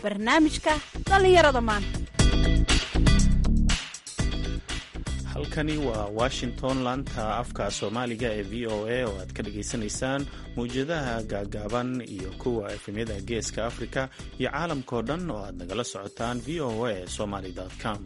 barnaamijka dhallinyarada maanta halkani waa washington laanta afka soomaaliga ee v o a oo aad ka dhagaysanaysaan mawjadaha gaagaaban iyo kuwa efemyada geeska afrika iyo caalamkao dhan oo aad nagala socotaan v o a somaly com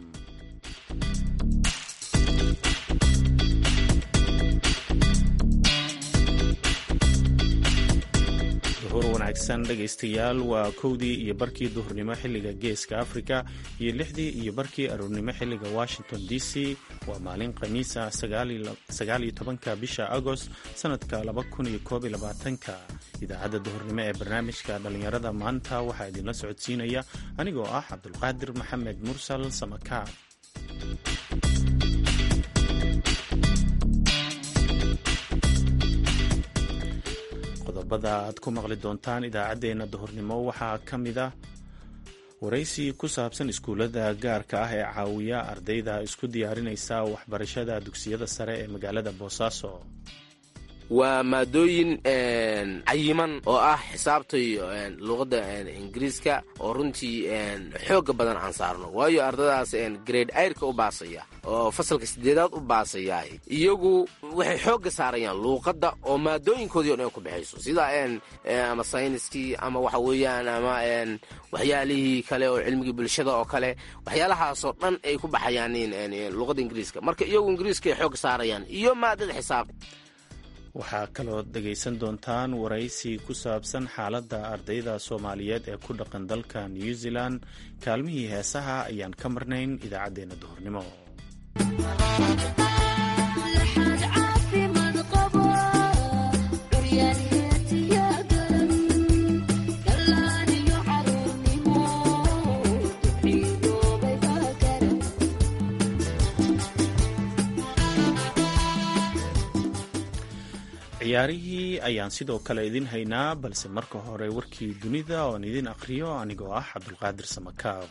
duhur wanaagsan dhegaystayaal waa kowdii iyo barkii duhurnimo xilliga geeska afrika iyo lixdii iyo barkii aroornimo xilliga washington d c waa maalin khamiisa sagaaliyo tobanka bisha agost sanadka laba kun iyo koob iyo labaatanka idaacadda duhurnimo ee barnaamijka dhallinyarada maanta waxaa idinla socodsiinaya anigoo ah cabdulqaadir maxamed mursal samakaab qodobada aad ku maqli doontaan idaacaddeenna duhurnimo waxaa ka mid ah waraysi ku saabsan iskuullada gaarka ah ee caawiya ardayda isku diyaarinaysa waxbarashada dugsiyada sare ee magaalada boosaaso waa maadooyin cayiman oo ah xisaabta iyo luuqadda ingiriiska oo runtii xooga badan aan saarno waayo ardadaas grade ayrka u baasaya oo fasalka sideedaad u baasaya iyagu waxay xooga saarayaan luuqadda oo maadooyinkoodii o dhan ku baxayso sida ama sayniskii ama waxa weeyaan ama waxyaalihii kale oo cilmigii bulshada oo kale waxyaalahaasoo dhan ay ku baxayaan luuqadda ingiriiska marka iyagu ingiriiska ay xooga saarayaan iyo maadada xisaab waxaa kaloo dhegaysan doontaan waraysi ku saabsan xaaladda ardayda soomaaliyeed ee ku dhaqan dalka new zealand kaalmihii heesaha ayaan ka marnayn idaacaddeenna duhurnimo ciyaarihii ayaan sidoo kale idin haynaa balse marka hore warkii dunida oon idin aqhriyo anigoo ah cabdulqaadir samakaab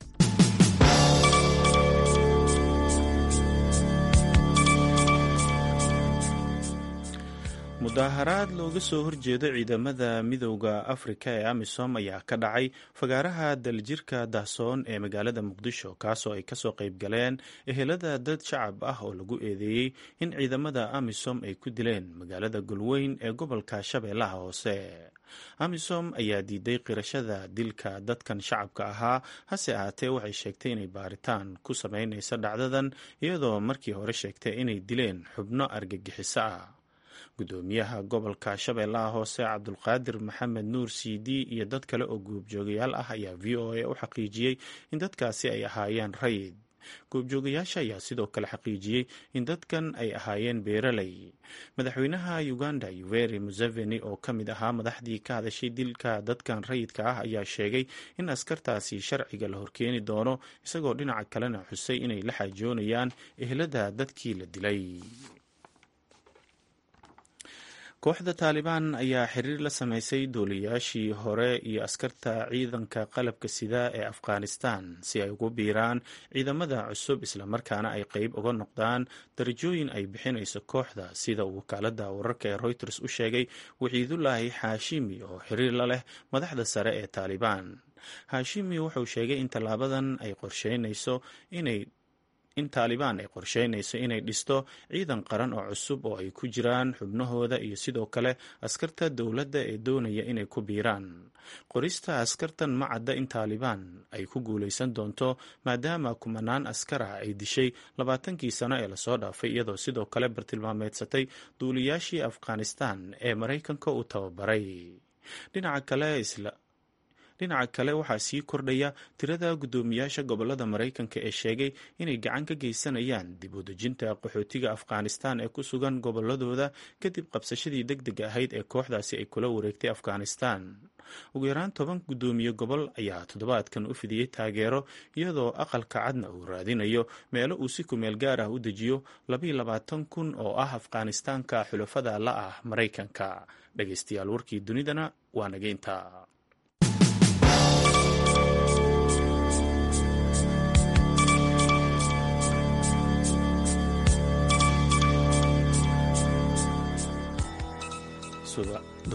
mudaaharaad looga soo horjeedo ciidamada midowda afrika ee amisom ayaa ka dhacay fagaaraha daljirka dahsoon ee magaalada muqdisho kaasoo ay kasoo qayb galeen ehelada dad shacab ah oo lagu eedeeyey in ciidamada amisom ay ku dileen magaalada golweyn ee gobolka shabeellaha hoose amisom ayaa diiday qirashada dilka dadkan shacabka ahaa hase ahaatee waxay sheegtay inay baaritaan ku sameynayso dhacdadan iyadoo markii hore sheegtay inay dileen xubno argagixiso ah gudoomiyaha gobolka shabeellaha hoose cabdulqaadir maxamed nuur cd iyo dad kale oo goobjoogayaal ah ayaa v o a u xaqiijiyey in dadkaasi ay ahaayeen rayid goobjoogayaasha ayaa sidoo kale xaqiijiyey in dadkan ay ahaayeen beeraley madaxweynaha uganda yuveri museveni oo ka mid ahaa madaxdii ka hadashay dilka dadkan rayidka ah ayaa sheegay in askartaasi sharciga la horkeeni doono isagoo dhinaca kalena xusay inay la xaajoonayaan ehlada dadkii la dilay kooxda taalibaan ayaa xiriir la sameysay duuliyaashii hore iyo askarta ciidanka qalabka sida ee afghanistan si ay ugu biiraan ciidamada cusub islamarkaana ay qeyb uga noqdaan darajooyin ay bixinayso kooxda sida uu wakaalada wararka ee reuters u sheegay waciidulaahi xaashimi oo xiriir la leh madaxda sare ee taalibaan xaashimi wuxuu sheegay in tallaabadan ay qorsheynayso inay in taalibaan ay qorsheynayso inay dhisto ciidan qaran oo cusub oo ay ku jiraan xubnahooda iyo sidoo kale askarta dowladda ee doonaya inay ku biiraan qorista askartan ma cadda in taalibaan ay ku guulaysan doonto maadaama kumanaan askar ah ay dishay labaatankii sano ee lasoo dhaafay iyadoo sidoo kale bartilmaameedsatay duuliyaashii afghanistan ee maraykanka uu tababaray dhinaca kale isla dhinaca kale waxaa sii kordhaya tirada guddoomiyaasha gobolada maraykanka ee sheegay inay gacan ka geysanayaan dib u dejinta qaxootiga afghanistan ee ku sugan goboladooda kadib qabsashadii deg deg ahayd ee kooxdaasi ay kula wareegtay afghanistan ugu yaraan toban guddoomiye gobol ayaa toddobaadkan u fidiyey taageero iyadoo aqalka cadna uu raadinayo meelo uu si kumeel gaar ah u dejiyo labayo labaatan kun oo ah afghanistaanka xulafada la ah maraykanka dhegaystayaal warkii dunidana waa nageynta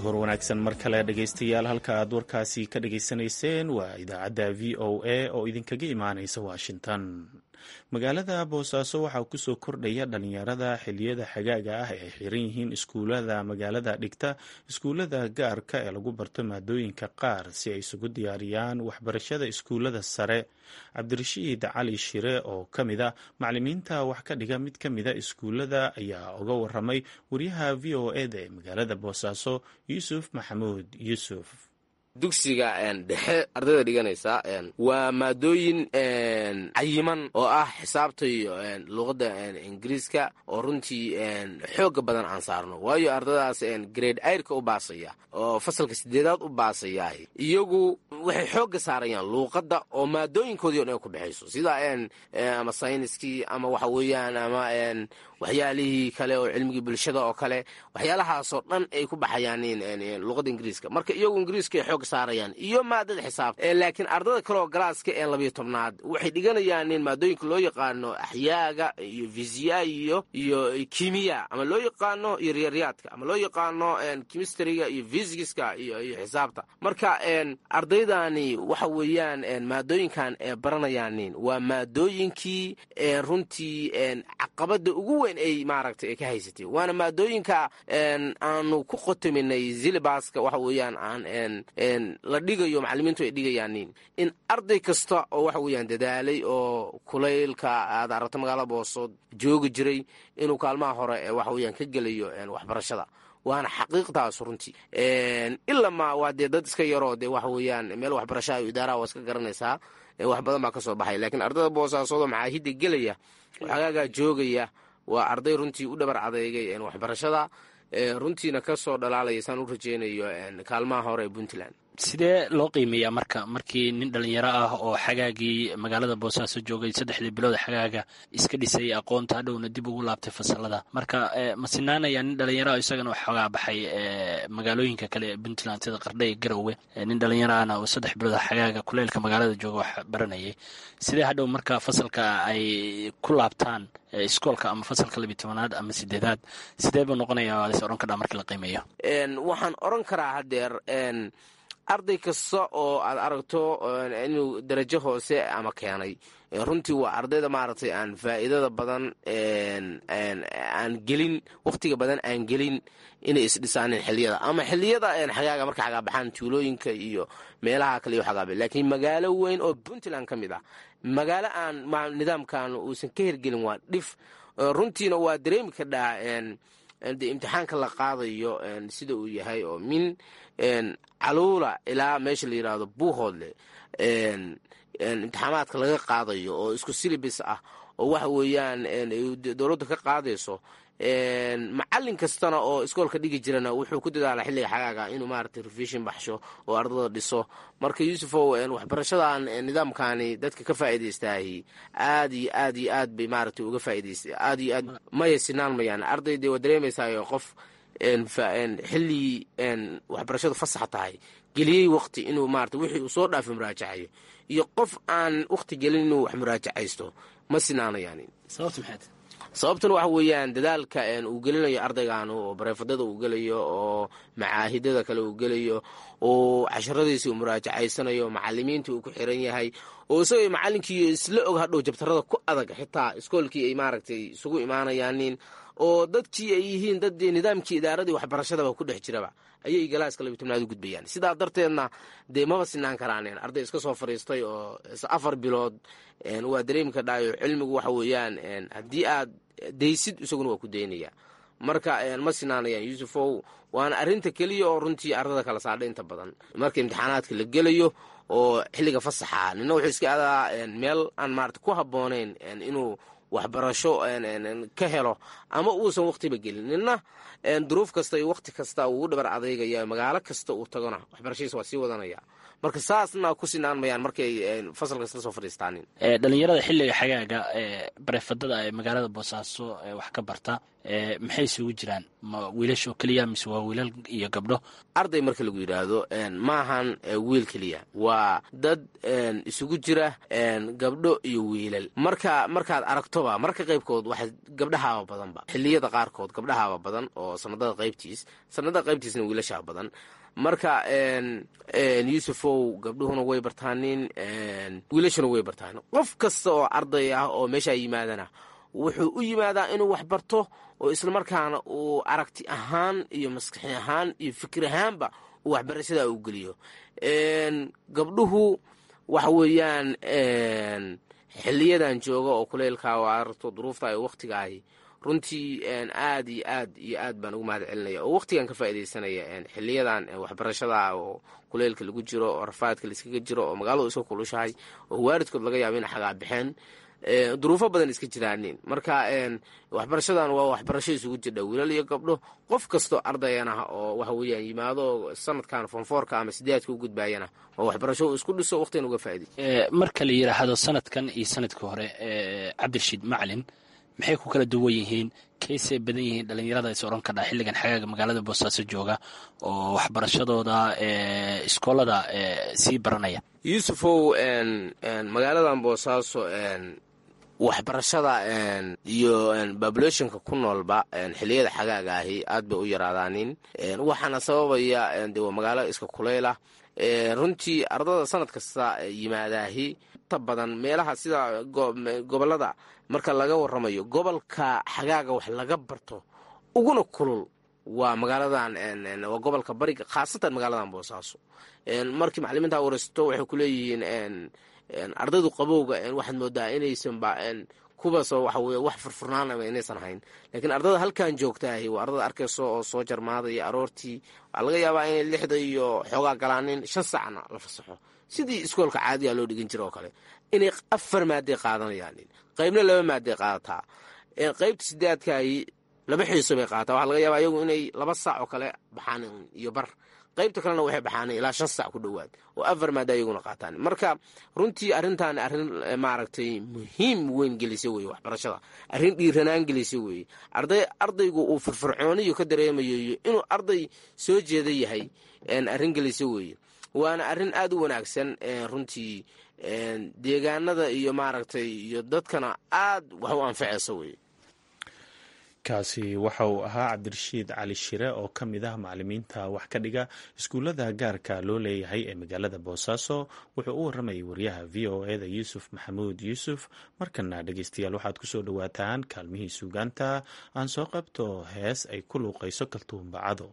duhur wanaagsan mar kale dhegaystayaal halka aad warkaasi ka dhageysanayseen waa idaacadda v o a oo idinkaga imaanaysa washington magaalada boosaaso waxaa kusoo kordhaya dhalinyarada xiliyada xagaaga ah ee ay xiran yihiin iskuulada magaalada dhigta iskuulada gaarka ee lagu barto maadooyinka qaar si ay isugu diyaariyaan waxbarashada iskuulada sare cabdirashiid cali shire oo ka mid a macalimiinta wax ka dhiga mid ka mida iskuulada ayaa uga waramay wariyaha v o eda ee magaalada boosaaso yuusuf maxamuud yuusuf dugsiga dhexe ardayda dhiganaysa waa maadooyin cayiman oo ah xisaabta iyo luqadda ingiriiska oo runtii xooga badan aan saarno waayo ardadaas grade airka u baasaya oo fasalka sideedaad u baasaya iyagu waxay xooga saarayaan luuqadda oo maadooyinkoodii o dhan ay ku baxayso sida ama sayniskii ama waxa weeyaan ama waxyaalihii kale oo cilmigii bulshada oo kale waxyaalahaasoo dhan ay ku baxayaan luqadda ingiriiska marka iyagu ingiriiska ay xooga saarayaan iyo maadada xisaabta laakiin ardada kaleoo galaaska ee labayo tobnaad waxay dhiganayaan maadooyinka loo yaqaano axyaaga iyo fisiya iyo iyo kimiya ama loo yaqaano iyo riyaryaadka ama loo yaqaano chemistryga iyo fysigiska iyo iyo xisaabta marka ardaydani waxa weeyaan maadooyinkan ee baranayaan waa maadooyinkii runtii caqabada ugu weyn ay maaragtay ay ka haysatay waana maadooyinka aanu ku qotominay zilibaska waxa weeyaan aan la dhigayo macalimiintu ay dhigayaanin in arday kasta oo waxa weeyaan dadaalay oo kulaylka aad aragto magaalada boosood joogi jiray inuu kaalmaha hore ee waxa weeyaan ka gelayo waxbarashada waana xaqiiqtaas runtii ilamaa waa dee dad iska yaroo dee waxa weeyaan meel waxbarashaa iyo idaaraha waa iska garanaysaa wax badan baa ka soo baxay laakiin ardada boosaasoodoo macaahidda gelaya xagaagaa joogaya waa arday runtii u dhabar adeegay waxbarashada runtiina ka soo dhalaalaya saan u rajeynayo kaalmaha hore ee puntland sidee loo qiimeeyaa marka markii nin dhalinyaro ah oo xagaagii magaalada boosaaso joogay saddexdii bilood xagaaga iska dhisay aqoonta hadhowna dib ugu laabtay fasalada marka ma sinaanaya nin dhalinyaro ah isagana xoogaa baxay magaalooyinka kale ee puntland sida qardha iyo garowe nin dhalinyaro ahna oo saddex bilood xagaaga kuleylka magaalada jooga wax baranayay sidee hadhow marka fasalka ay ku laabtaan iskoolka ama fasalka labiy tobanaad ama sideedaad sidee buu noqonaya waa las ohan kadhaa markii la qiimeeyo waxaan oran karaa hadeer arday kasta oo aad aragto inuu darajo hoose ama keenay runtii waa ardayda maaragtay aan faa'iidada badan aan gelin wakhtiga badan aan gelin inay isdhisaanin xiliyada ama xiliyada xagaaga marka xagaabaxaan tuulooyinka iyo meelaha kale iyo xagaabe laakiin magaalo weyn oo puntland ka mid ah magaalo aan nidaamkan uusan ka hergelin waa dhif runtiina waa dareemi kadhaa de imtixaanka la qaadayo sida uu yahay oo min caluula ilaa meesha la yidhaahdo buuhoodle imtixaamaadka laga qaadayo oo isku silibis ah oo waxa weeyaan dowladda ka qaadayso macalin kastana oo iskoolka dhigi jirana wuxuu ku dadaala xilliga xagaaga inuu maaragtay revision baxsho oo ardada dhiso marka yuusufow waxbarashadan nidaamkani dadka ka faa'iidaystaay aad iyo aad iyo aad bay maaragtay uga faa'iidaystay aad iyo aad maya sinaan mayaan arday dee waa dareemaysaayo qof xilli waxbarashadu fasaxa tahay geliyey waqti inuu maarata wixii uu soo dhaafay muraajacayo iyo qof aan waqti gelin inuu wax muraajacaysto ma sinaanayaan sababta maxayd sababtuna waxa weeyaan dadaalka uu gelinayo ardaygan oo bareefadada uu gelayo oo macaahidada kale uu gelayo oo casharadiisi uu muraajacaysanayo macalimiinta uu ku xiran yahay oo isagoo macalinkii isla og hadhow jabtarada ku adag xitaa iskoolkii ay maaragtay isugu imaanayaanin oo dadkii ay yihiin dad nidaamkii idaaradii waxbarashadaba ku dhex jiraba ayay galaaska labiy tobnaad u gudbayaan sidaa darteedna dee maba sinaan karaaneen arday iska soo fadhiistay oo afar bilood waa dareemi kadhaayo cilmigu waxa weeyaan haddii aad daysid isaguna waa ku daynaya marka ma sinaanayaan yuusufow waana arrinta keliya oo runtii ardada kala saadha inta badan marka imtixaanaadka la gelayo oo xilliga fasaxa nina wuxuu iska adaa meel aan maarata ku habboonayn inuu waxbarasho ka helo ama uusan waqtiba gelin nina duruuf kasta iyo waqti kasta uu dhabar adeygaya magaalo kasta uu tagona waxbarashadiisa waa sii wadanaya marka saasna ku sinaan mayaan markay fasalka isla soo fadhiistaanin dhalinyarada xilliga xagaaga ee bareefadada ee magaalada boosaaso ee wax ka barta maxay isugu jiraan ma wiilasha oo keliya mise waa wiilal iyo gabdho arday marka lagu yidhaahdo maahan wiil keliya waa dad isugu jira gabdho iyo wiilal marka markaad aragtoba marka qaybkood waxa gabdhahaaba badanba xiliyada qaarkood gabdhahaaba badan oo sanadada qaybtiis sanadada qaybtiisna wiilashaa badan marka yuusufow gabdhuhuna way bartaanin wiilashuna way bartaanin qof kasta oo arday ah oo meeshaa yimaadana wuxuu u yimaadaa inuu wax barto oo islamarkaana uu aragti ahaan iyo maskaxi ahaan iyo fikir ahaanba uu waxbarashada u geliyo gabdhuhu waxa weeyaan xiliyadan jooga oo kuleylka oo aragto duruufta iyo wakhtigaahi runtii aad iyo aad iyo aad baan ugu mahad celinaya oo wakhtigan ka faaidaysanaya xiliyadan waxbarashada oo kuleylka lagu jiro oo rafaadka laiskaga jiro oo magaaladu iska kulushahay oo waaridkood laga yaabo ina xagaa bixeen duruufo badan iska jiraanin marka waxbarashadan waa waxbarasho isugu jirdha wiilal iyo gabdho qof kastoo ardayan ah oo waxa weeyaan yimaado sanadkan fonfoorka ama sideedka u gudbaayana oo waxbarasho uu isku dhiso waqtigan uga faa'iday marka la yidhaahdo sanadkan iyo sanadkii hore cabdirashiid macalin maxay ku kala duwan yihiin kaysay badan yihiin dhalinyarada is odhan kadhaa xilligan xagaaga magaalada boosaaso jooga oo waxbarashadooda iskoolada sii baranaya yuusufow magaaladan boosaaso waxbarashada iyo populationka ku noolba xiliyada xagaaga ahi aad bay u yaraadaanin waxaana sababaya de waa magaalo iska kuleyla runtii ardada sanad kasta yimaadaahi ta badan meelaha sida gobolada marka laga waramayo gobolka xagaaga wax laga barto uguna kulul waa magaaladan waa gobolka bariga khaasatan magaaladan boosaaso markii macalimiinta wareysto waxay kuleeyihiin ardaydu qabowga waxaad moodaa inaysanba kuwaasoo waxa weye wax furfurnaanaba inaysan hayn laakiin ardada halkan joogtaahi waa ardada arkayso oo soo jarmaadaya aroortii waxaa laga yaabaa inay lixda iyo xoogaa galaanin shan saacna la fasaxo sidii iskoolka caadiga loo dhigin jira oo kale inay afar maaday qaadanayaan qaybna laba maaday qaadataa qaybta sideedkaahi laba xiiso bay qaadataa waxaa laga yaabaa iyagu inay laba saac oo kale baxaan iyo bar qaybta kalena waxay baxaanay ilaa shan sac ku dhowaad oo afar maada ayaguna qaataan marka runtii arrintan arrin maaragtay muhiim weyn gelisa weye waxbarashada arrin dhiiranaan gelisa weeye arday ardaygu uu firfircooniyo ka dareemayo iyo inuu arday soo jeeda yahay arrin gelisa weeye waana arrin aad u wanaagsan runtii deegaanada iyo maaragtay iyo dadkana aad wax u anfacaysa weye kaasi waxa uu ahaa cabdirashiid cali shire oo ka mid ah macalimiinta wax ka dhiga iskuullada gaarka loo leeyahay ee magaalada boosaaso wuxuu u waramayay wariyaha v o e da yuusuf maxamuud yuusuf markana dhegeystayaal waxaad kusoo dhowaataan kaalmihii suugaanta aan soo qabto hees ay ku luuqayso kaltuumbacado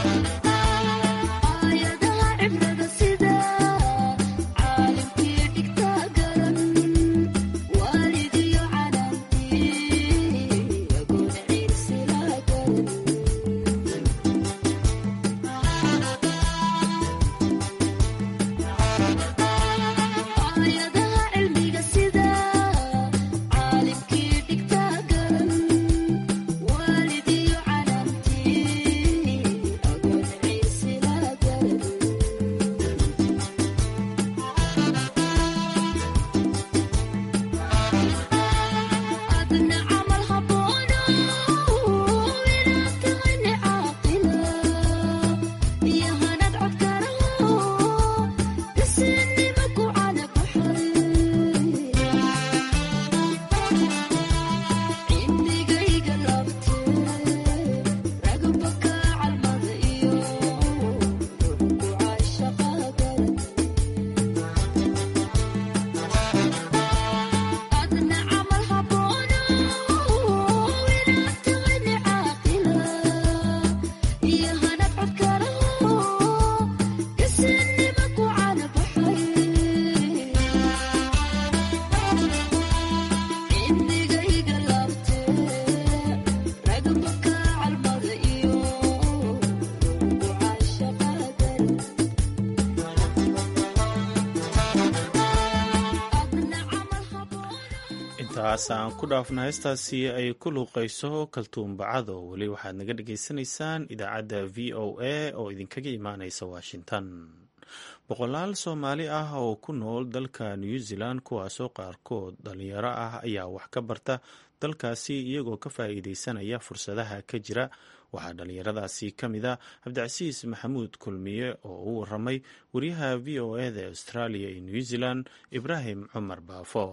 intaas aan ku dhaafna heestaasi ay ku luuqayso kaltuumbacado weli waxaad naga dhagaysanaysaan idaacadda v o a oo idinkaga imaanaysa washington boqolaal soomaali ah oo ku nool dalka new zealand kuwaasoo qaarkood dhalinyaro ah ayaa wax ka barta dalkaasi iyagoo ka faa'iideysanaya fursadaha ka jira waxaa dhalinyaradaasi ka mid a cabdicasiis maxamuud kulmiye oo u waramay wariyaha v o eda ee australia iyo new zealand ibraahim cumar baafo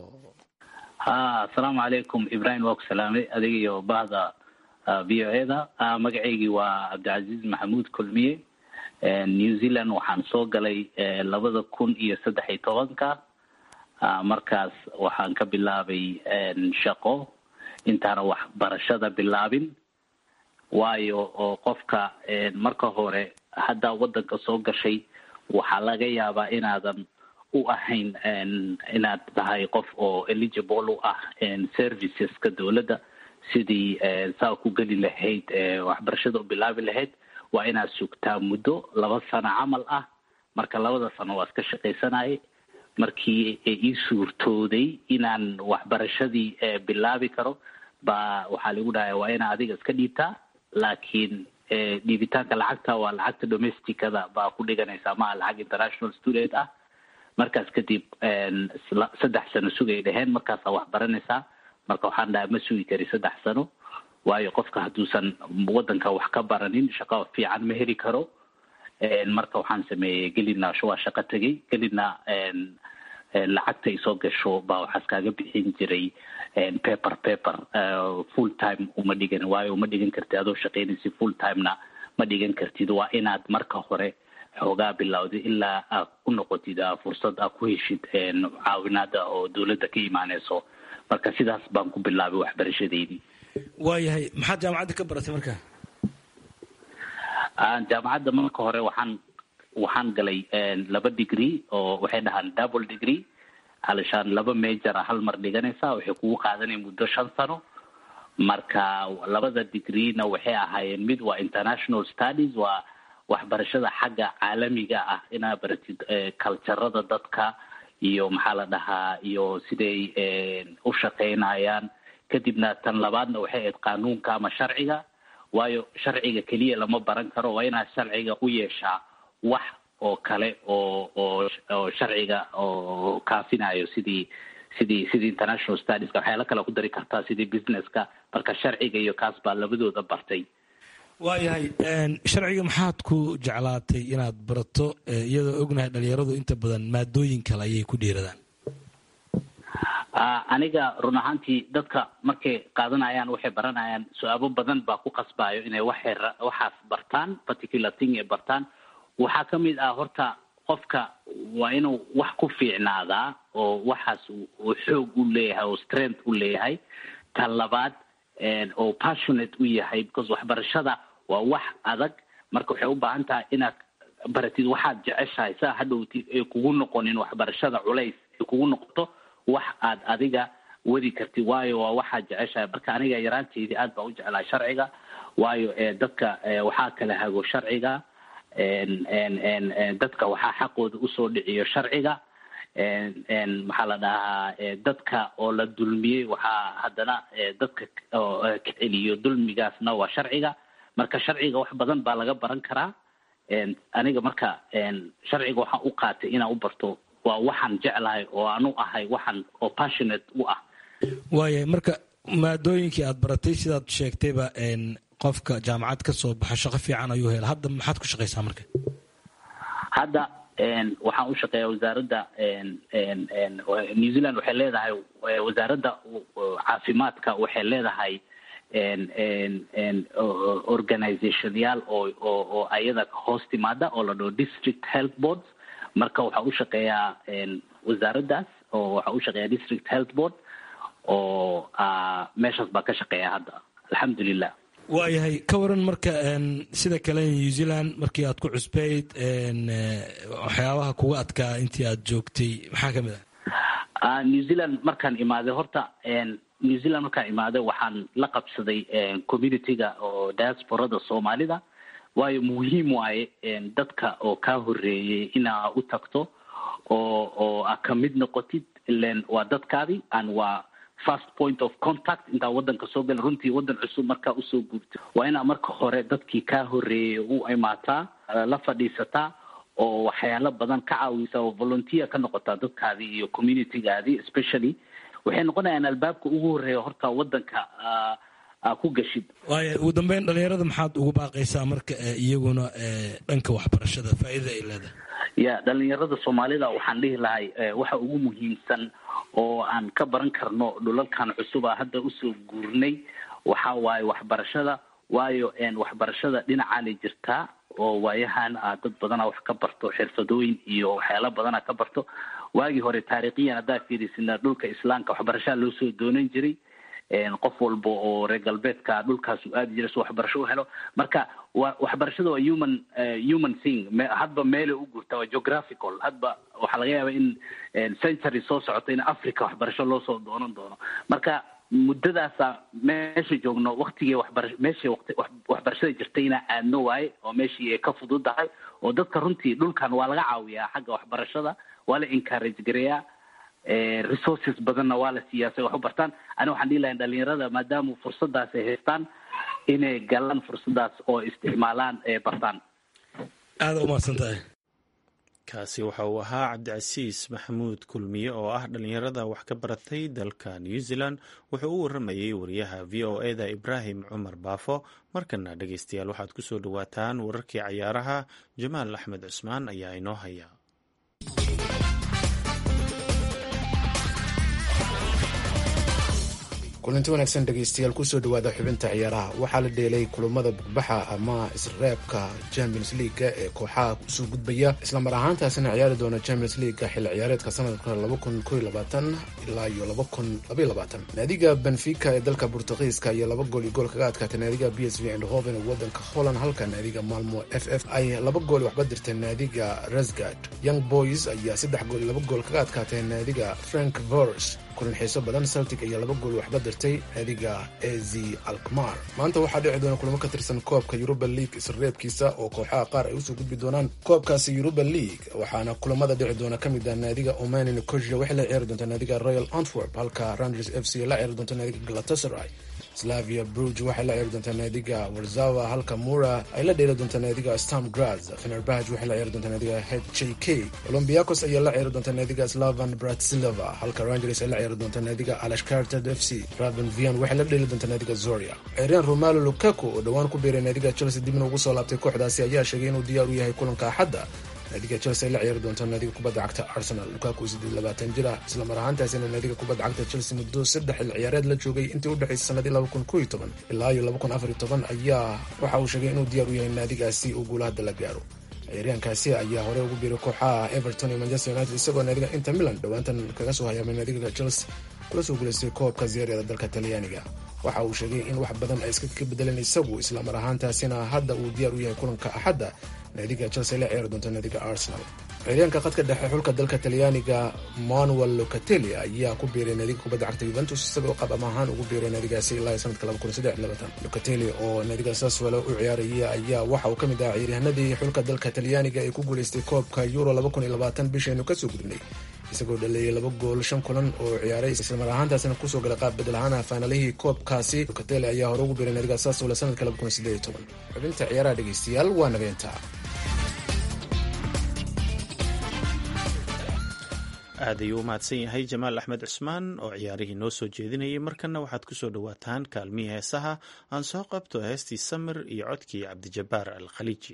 ha asalaamu calaykum ibrahim waa ku salaamay adiga iyo bahda v o eda magacaygii waa cabdicasiis maxamuud kulmiye new zealand waxaan soo galay labada kun iyo saddex iyo tobanka markaas waxaan ka bilaabay shaqo intaana waxbarashada bilaabin waayo oo qofka marka hore haddaa waddanka soo gashay waxaa laga yaabaa inaadan u ahayn inaad tahay qof oo eligible u ah serviceska dowladda sidii saa ku geli lahayd waxbarashada u bilaabi lahayd waa inaad sugtaa muddo laba sano camal ah marka labada sano waa iska shaqaysanayay markii ii suurtooday inaan waxbarashadii bilaabi karo ba waxaa lagu dhahay waa inaa adiga iska dhiibtaa laakiin dhiibitaanka lacagta waa lacagta domesticada baa ku dhiganaysaa maha lacag international student ah markaas kadib saddex sano sugay dheheen markaasaa wax baranaysaa marka waxaan dhahay ma sugi kari saddex sano waayo qofka hadduusan waddanka wax ka baranin shaqo fiican ma heli karo marka waxaan sameeyey gelina waa shaqo tegay gelina lacagta ay soo gasho baa waxaas kaaga bixin jiray paper paper full time uma dhigan waayo uma dhigan kartid adoo shaqaynaysid full timena ma dhigan kartid waa inaad marka hore xoogaa bilowday ilaa aad ku noqotid fursad aad ku heshid caawinaada oo dowladda ka imaaneyso marka sidaas baan ku bilaabay waxbarashadeydii waayahay maxaad jaamacadda ka baratay marka jaamacadda marka hore waxaan waxaan galay laba degree oo waxay dhahaan double degree halishaan laba major a hal mar dhiganaysaa waxay kugu qaadanaya muddo shan sano marka labada degreena waxay ahaayeen mid waa international studies waa waxbarashada xagga caalamiga ah inaad baratid culturada dadka iyo maxaa la dhahaa iyo siday u shaqaynayaan kadibna tan labaadna waxay ahayd qanuunka ama sharciga waayo sharciga keliya lama baran karo waa inaad sharciga u yeeshaa wax oo kale oo oo oo sharciga oo kaafinayo sidii sidii sidii international studieska waxyaala kale ku dari kartaa sidii businesska marka sharciga iyo kaas baa labadooda bartay waayahay sharciga maxaad ku jeclaatay inaad barato iyadoo ognahay dhalinyaradu inta badan maadooyin kale ayay ku dhiiradaan aniga run ahaantii dadka markay qaadanayaan waxay baranayaan su-aabo badan baa ku qasbayo inay waxay waxaas bartaan particular thing ay bartaan waxaa ka mid ah horta qofka waa inuu wax ku fiicnaadaa oo waxaas uu xoog u leeyahay oo strength u leeyahay tan labaad oo passionate u yahay because waxbarashada waa wax adag marka waxay u baahan tahay inaad baratid waxaad jeceshahay saa hadhowtid ay kugu noqonin waxbarashada culays ay kugu noqoto wax aad adiga wadi kartid waayo waa waxaad jeceshahay marka aniga yaraanteydii aad baa u jeclahay sharciga waayo dadka waxaa kala hago sharciga dadka waxaa xaqooda usoo dhiciyo sharciga maxaa la dhahaa dadka oo la dulmiyey waxaa haddana dadka ka celiyo dulmigaasna waa sharciga marka sharciga wax badan baa laga baran karaa aniga marka sharciga waxaan u qaatay inaan u barto waa waxaan jeclahay oo aanu ahay waxaan oo passionate u ah waaya marka maadooyinkii aad baratay sidaad sheegtayba qofka jaamacad ka soo baxa shaqo fiican ayuu hela hadda maxaad ku shaqaysaa marka hadda waxaan u shaqeeyaa wasaaradda new zealand waxay leedahay wasaaradda caafimaadka waxay leedahay organizationyaal oo oo oo ayada hoos timaada oo la dhaho district health boards marka waxaa u shaqeeyaa wasaaraddaas oo waxaa u shaqeeyaa district health board oo meeshaas baa ka shaqeeya hadda alxamdulilah waayahay ka waran marka sida kale new zealand markii aad ku cusbayd waxyaabaha kuga adkaa intii aad joogtay maxaa kamid ah new zealand markaan imaaday horta new zealand markaan imaaday waxaan la qabsaday communityga oo diasporada soomaalida waayo muhiim waaye dadka oo kaa horeeyey inaa u tagto oo oo a ka mid noqotid ilen waa dadkaadi an waa first point of contact intaa wadanka soo gala runtii wadan cusub markaa usoo guurto waa inaa marka hore dadkii kaa horeeyey u imaataa la fadhiisataa oo waxyaalo badan ka caawisa oo volunteer ka noqotaa dadkaadii iyo communitygaadii especially waxay noqonayaan albaabka ugu horeeya horta wadanka aa ku gashid waaya ugu dambeyn dhalinyarada maxaad ugu baaqaysaa marka iyaguna dhanka waxbarashada faa'iidada ay leedahay ya dhalinyarada soomaalida waxaan dhihi lahay waxa ugu muhiimsan oo aan ka baran karno dhulalkan cusub a hadda usoo guurnay waxa waaye waxbarashada waayo waxbarashada dhinacaanay jirtaa oo waayahan a dad badana wax ka barto xirfadooyin iyo waxyaala badana ka barto waagii hore taariikhiyan haddaa fiirisina dhulka islaamka waxbarashaa loo soo doonan jiray qof walba oo reer galbeedka dhulkaasu aadi jiray si waxbarasho u helo marka wa waxbarashada waa human human thing hadba meelay u guurtaa waa geographical hadba waxaa laga yaaba in century soo socota in africa waxbarasho loo soo doonan doono marka muddadaasa meesha joogno waktigii waxbara meeshii waqti waxbarashada jirtay inaa aadno waaye oo meeshii ay ka fududahay oo dadka runtii dhulkan waa laga caawiyaa xagga waxbarashada waa la encourage gareeyaa resources badanna waa la siiyaa si wax u bartaan ani waxaan dhihi lahay dhalinyarada maadaama fursadaas ay haystaan inay galaan fursadaas oo isticmaalaan ee bartaan aada umahadsan tahay kaasi waxa uu ahaa cabdicasiis maxamuud kulmiye oo ah dhalinyarada wax ka baratay dalka new zealand wuxuu u waramayey wariyaha v o e da ibraahim cumar baafo markana dhegeystayaal waxaad ku soo dhowaataan wararkii cayaaraha jamaal axmed cusmaan ayaa inoo haya kulanti wanaagsan dhegaystayaal kusoo dhawaada xubinta ciyaaraha waxaa la dheelay kulamada bugbaxa ama isreebka champions leaga ee kooxaha kusoo gudbaya islamar ahaantaasina ciyaari doona champions leaga xilli ciyaareedka sanadka ilaa iyo naadiga benfica ee dalka bortugiiska ayaa laba gool iyo gool kaga adkaatay naadiga b s v andhoven ee wadanka holland halka naadiga malmo f f ay laba gool waxba dirteen naadiga rasgard young boys ayaa saddex gool iyo laba gool kaga adkaatay naadiga frank vors kulan xiiso badan celtic ayaa laba gool waxba dirtay naadiga az alkmar maanta waxaa dhici doona kulamo ka tirsan koobka yuruba league isreebkiisa oo kooxaha qaar ay usoo gudbi doonaan koobkaasi yuruba league waxaana kulamada dhici doona ka mid ah naadiga omani nicosia waxay la ciyaari doontaa naadiga royal antwerp halka rangers f c la ciyaari doonta naadiga galatasaray slavia bruge waxay la ciyaari doontaa naadiga warzawa halka mura ay la dheeli doontaa naadiga stam graz fenerbahj waxay la ciyaari doontaa naadiga h j k olombiacos ayaa la ciyaari doontaa naadiga slavan bratsilova halka rangers ay la ciyaari doontaa naadiga alashkartad f c raven vian waxay la dheeli doontaa naadiga zoria ciiraan romalo lukaku oo dhowaan ku biiray naadiga chelsea dibna ugu soo laabtay kooxdaasi ayaa sheegay inuu diyaar u yahay kulanka axadda naadiga chelsea ay la ciyaari doontaa naadiga kubadda cagta arsenal lukaku siddeed labaatan jir ah islamar ahaantaasina naadiga kubadda cagta chelsea muddo saddex xil ciyaareed la joogay intii u dhexaysay sanadii laba kun kow iyo toban ilaa iyo laba kun afar iyo toban ayaa waxa uu sheegay inuu diyaar u yahay naadigaasi uu guulahadda la gaaro ciyaaryaankaasi ayaa horey ugu biiray kooxaha everton iyo manchester united isagoo naadiga inter milan dhowaantan kaga soo hayaamay naadiga chelsea kula soo guulaystay koobka ziyaarada dalka talyaaniga waxa uu sheegay in wax badan ay iska ka bedeleen isagu islamar ahaantaasina hadda uu diyaar u yahay kulanka axadda naadiga chelsea la ciyaari doonta naadiga arsenal ciidaanka khadka dhexe xulka dalka talyaaniga manuel locatelli ayaa ku biiray naadiga kubadda cagta yuventus isagoo qab ama ahaan ugu biiray naadigaasi ilaa sanadka locatelli oo naadiga saswelo u ciyaaraya ayaa waxa uu ka mid ahaa ciyaaryahanadii xulka dalka talyaaniga ee ku guuleystay koobka euro bishaynu kasoo gudubnay isagoo dhaleeyay laba gool shan kulan oo ciyaaray islamar ahaantaasina kusoo galay qaab bedel ahaan faanalihii koobkaasi locatelli ayaa hore ugu biiray naadiga saswelo sanadka xubinta ciyaaraha dhegeystayaal waa nabeenta aad ayuu u mahadsan yahay jamaal axmed cusmaan oo ciyaarihii noo soo jeedinayay markanna waxaad ku soo dhowaataan kaalmihii heesaha aan soo qabto heestii samir iyo codkii cabdijabbaar al khaliiji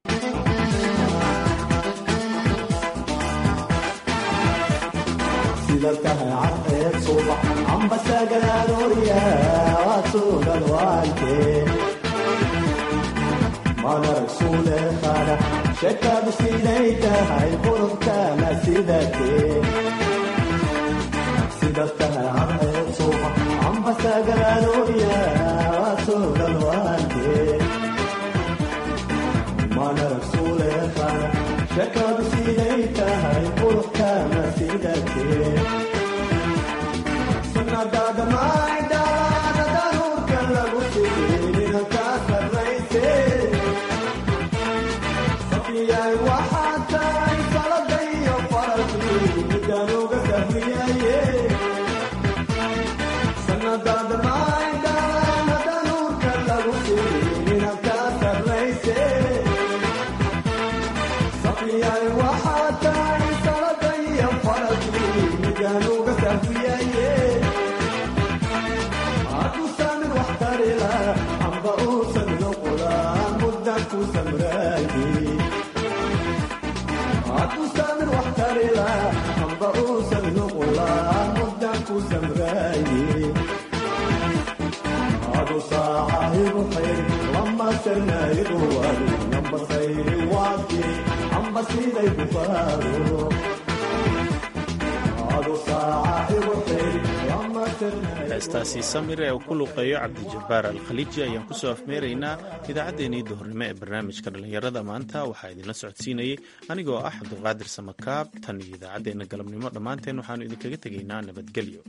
shekadu siday tahay qurubkana sidate sida tahay cadceed suuqa ambasagalaanoya waasugalwaante mana rasuuleekana shekadu siday tahay qurubkana sidate sunadaada maydalaada daruurka lagu sigeenina kaa sarrayse yahay waxaa tahay saladayo faralkii midaan uga sahmiyaye sanadaada maydhaana danuurka lagu siinin kaa sarrayse safiyahay waxaa tahay saladayo faralkii midaan uga sahmiyaye hadduu saamin wax tarila amba uusan noqdaan muddan ku samraaye akusamin wax tarila amba uusan nuqulaa muddan ku samraaye adu saacahigu xayri lama sarnaayigu wali amba sayri waaki amba siday ku faaro adu saacahigu xayri lama heestaasi samir ee uu ku luqeeyo cabdijabbaar al khaliiji ayaan kusoo afmeeraynaa idaacaddeenii duhurnimo ee barnaamijka dhallinyarada maanta waxaa idinla socodsiinayay anigoo ah cabdulqaadir samakaab tan iyo idaacaddeenna galabnimo dhammaanteen waxaanu idinkaga tegaynaa nabadgelyo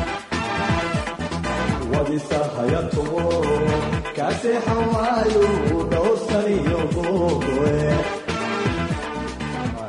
wadisa hayatumo kaseexan waayo